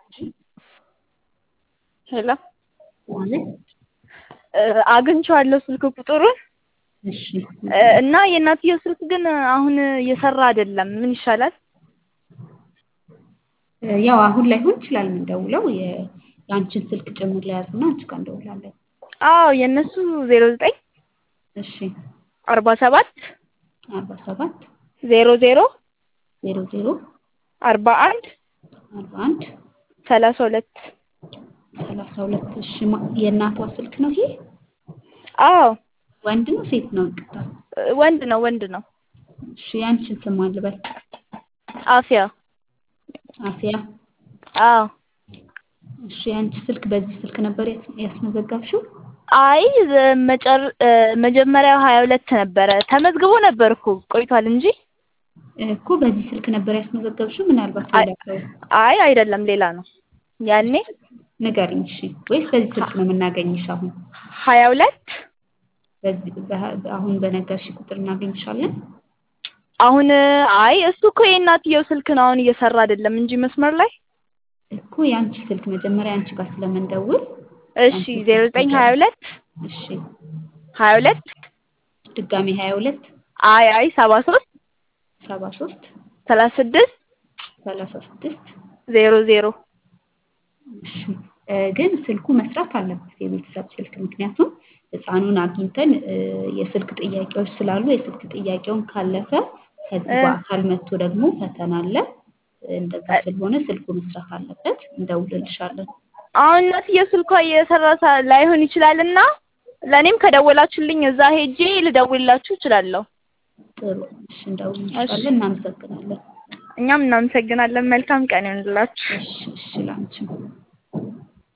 ሄሎ ማለት አግኝቼዋለሁ ስልክ ቁጥሩን እሺ እና የእናትየው ስልክ ግን አሁን እየሰራ አይደለም። ምን ይሻላል? ያው አሁን ላይሆን ይችላል የምንደውለው የ- የአንቺን ስልክ ጭምር ለያዝና አንቺ ጋር እንደውላለን። አዎ የእነሱ ዜሮ ዘጠኝ እሺ አርባ ሰባት አርባ ሰባት ዜሮ ዜሮ ዜሮ ዜሮ አርባ አንድ አርባ አንድ ሰላሳ ሁለት ሰላሳ ሁለት እሺ ማ- የእናቷ ስልክ ነው ይሄ? አዎ ወንድ ነው ሴት ነው? ይቅርታ ወንድ ነው ወንድ ነው። እሺ የአንቺን ስም ማን ልበል? አፍያ አሲያ አዎ እሺ የአንቺ ስልክ በዚህ ስልክ ነበር ያስ- ያስመዘገብሽው? አይ መጨር መጀመሪያው ሀያ ሁለት ነበረ ተመዝግቦ ነበር እኮ ቆይቷል እንጂ እኮ በዚህ ስልክ ነበር ያስመዘገብሽው? ምናልባት አይ ሌላ ሰው አይ አይደለም ሌላ ነው። ያኔ ንገሪኝ እሺ። ወይስ በዚህ ስልክ ነው የምናገኝሽ አሁን? ሀያ ሁለት በዚህ በ- አሁን በነገርሽ ቁጥር እናገኝሻለን? አሁን አይ እሱ እኮ የእናትየው ስልክ ነው አሁን እየሰራ አይደለም እንጂ መስመር ላይ እኮ የአንቺ ስልክ መጀመሪያ አንቺ ጋር ስለምንደውል እሺ አንቺ ዜሮ ስልክ ዘጠኝ ሀያ ንገሪኝ። ሁለት እሺ ሀያ ሁለት ድጋሜ ሀያ ሁለት አይ አይ ሰባ ሶስት ሰባ ሶስት ሰላሳ ስድስት ሰላሳ ስድስት ዜሮ ዜሮ እሺ እ ግን ስልኩ መስራት አለበት የቤተሰብ ስልክ ምክንያቱም ህፃኑን አግኝተን እ የስልክ ጥያቄዎች ስላሉ የስልክ ጥያቄውን ካለፈ ከዚህ እ በአካል መጥቶ ደግሞ ፈተና አለ እንደዛ ስለሆነ ስልኩ መስራት አለበት እንደውልልሻለን አሁን እናትየው ስልኳ እየሰራ ሳ- ላይሆን ይችላልና ለእኔም ከደወላችሁልኝ እዛ ሄጄ ልደውልላችሁ እችላለሁ። ጥሩ እሺ እሺ እንደውልልሻለን እናመሰግናለን እኛም እናመሰግናለን። መልካም ቀን ይሁንላችሁ። እሺ እሺ ላንቺም